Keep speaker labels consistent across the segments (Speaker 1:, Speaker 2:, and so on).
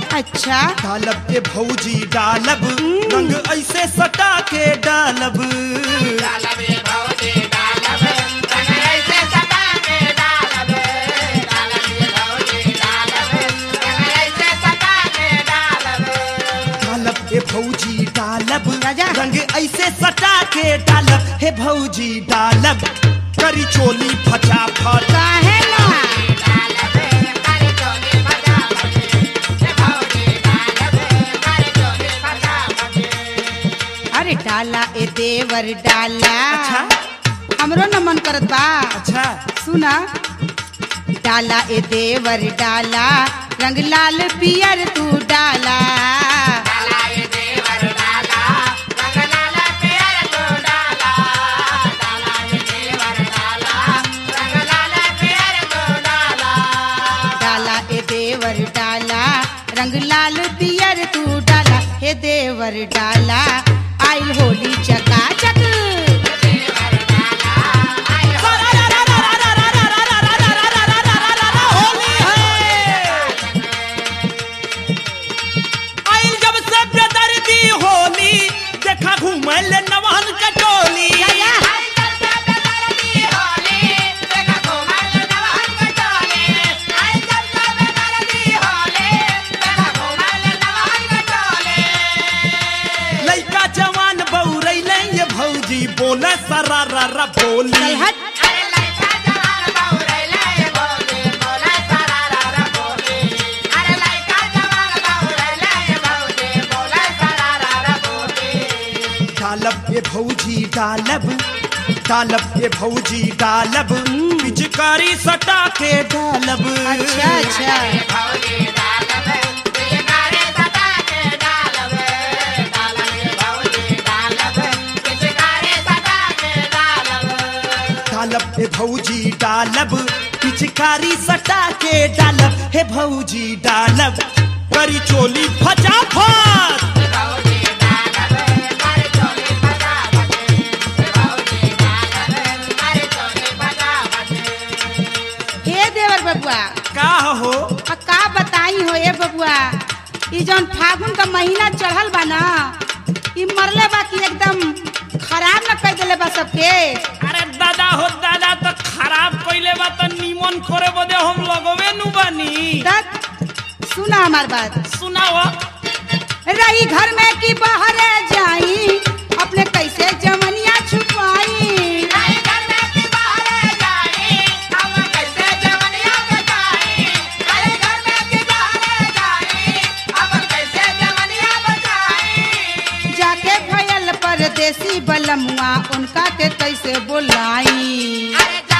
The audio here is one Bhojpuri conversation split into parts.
Speaker 1: अच्छा
Speaker 2: डालब ए भौजी डालब रंग ऐसे सटा के डालब डालब ए भौजी डालब
Speaker 1: राजा।
Speaker 2: रंग ऐसे सटा के डालब हे भौजी डालब करी चोली फटाफट
Speaker 1: काहे ना अरे डाला ए देवर डाला
Speaker 2: अच्छा
Speaker 1: हमरो न मन करत बा
Speaker 2: अच्छा
Speaker 1: सुना डाला ए देवर डाला रंग लाल पियर तू डाला डाला ए देवर डाला रंग लाल पियर तू डाला हे देवर डाला आइल होली चकाचक
Speaker 2: होली है आइल जब से बेदर्दी होली देखा घूमल नवहन कटोली लइका जवान बौरैले ये भौजी बोले सरारा बोली
Speaker 1: चल हट
Speaker 2: डालब ये भौजी डालब डालब ये भौजी डालब पिचकारी सटा के डालब
Speaker 1: अच्छा अच्छा
Speaker 2: डालब हे भौजी डालब पिचकारी सटा के डालब हे भौजी डालब करी चोली फटाफट
Speaker 1: हे देवर बबुआ
Speaker 2: का हो
Speaker 1: आ का बताई हो ए बबुआ ई जौन फागुन का महीना चढ़ल बा ना ई मरले बा कि एकदम खराब न कर देले बा सबके
Speaker 2: अरे दादा हो दादा तो खराब कइले बा तो निमन करे बदे हम लगवे नु बानी
Speaker 1: तक सुना हमार बात
Speaker 2: सुनाओ
Speaker 1: रही घर में कि बाहर जाई अपने कैसे जमनिया छुपाई जाके भयल परदेसी बलमुआ उनका के कैसे बुलाई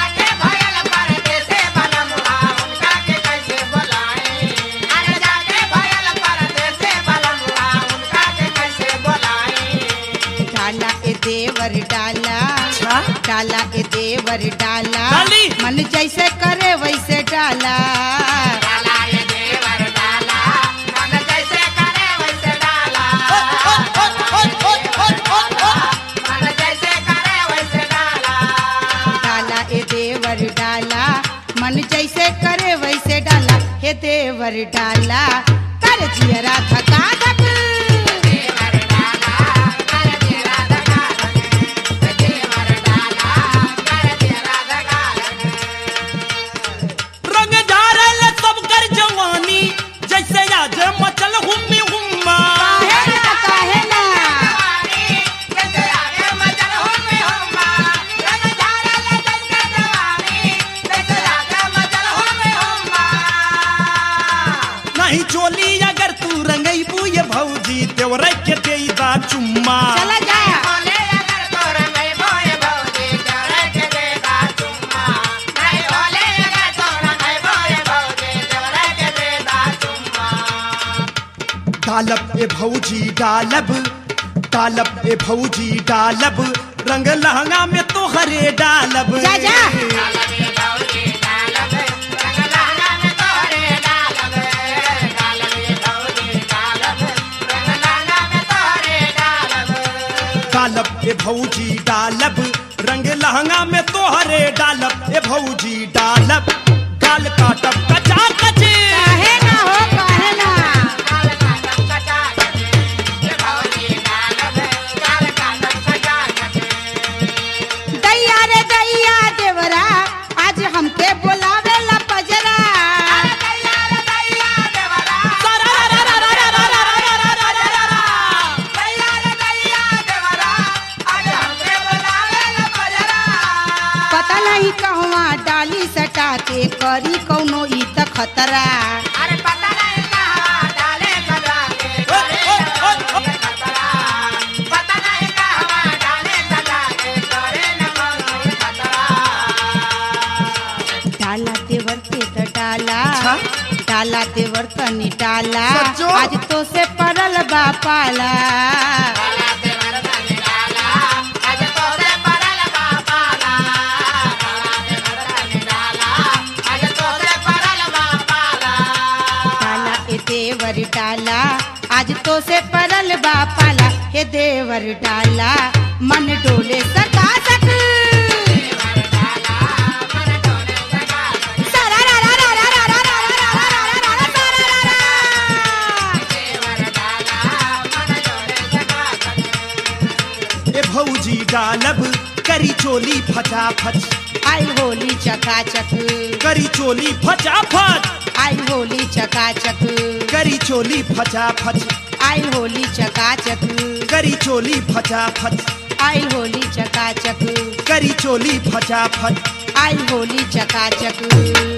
Speaker 1: डाला ए देवर डाला
Speaker 2: अच्छा
Speaker 1: डाला ए देवर डाला
Speaker 2: डाली।
Speaker 1: मन जैसे करे वैसे डाला डाला ए देवर डाला मन जैसे करे वैसे डाला हे देवर डाला कर जियरा धका धक
Speaker 2: रंग झारल सब कर जवानी जैसे आज मचल हुम्मी हुम्मा
Speaker 1: काहे ना काहे ना
Speaker 2: नहीं चोली अगर तू रंगैबू ये भौजी तेवरे के देईदा चुम्मा
Speaker 1: चला जा
Speaker 2: डालब ए भौजी डालब डालब ए भौजी डालब रंग लहंगा में तो हरे डालब
Speaker 1: जा, जा।
Speaker 2: डालब ए भौजी डालब रंग लहंगा में तो हरे डालब ए भौजी डालब गाल काटब कचा कचे
Speaker 1: काहे ना हो काहे ना के करी कौनो ई त खतरा
Speaker 3: अरे पता नहीं कहाँ डाले सजा के करे न कोनो ये खतरा पता नहीं कहाँ डाले सजा के करे न कोनो ये खतरा
Speaker 1: डाला देवर के त डाला
Speaker 2: अच्छा?
Speaker 1: डाला देवर तनी डाला
Speaker 2: सच्चो?
Speaker 1: आज तो से परल बा पाला
Speaker 3: डाला देवर तनी डाला आज तो से परल बापाला डाला देवर तनी डाला आज तो से परल बापाला
Speaker 1: डाला ए देवर डाला आज तो से परल बा पाला हे देवर डाला मन डोले सका सक सारा रा रा रा रा रा रा रा रा रा रा रा रा सारा रा रा।
Speaker 2: ए भौजी डालब करी चोली फटाफट
Speaker 1: आई होली चकाचक
Speaker 2: करी चोली फटाफट
Speaker 1: आई होली चकाचक
Speaker 2: करी चोली फटाफट
Speaker 1: आई होली चकाचक
Speaker 2: करी चोली फटाफट
Speaker 1: आई होली चकाचक
Speaker 2: करी चोली फटाफट
Speaker 1: आई होली चकाचक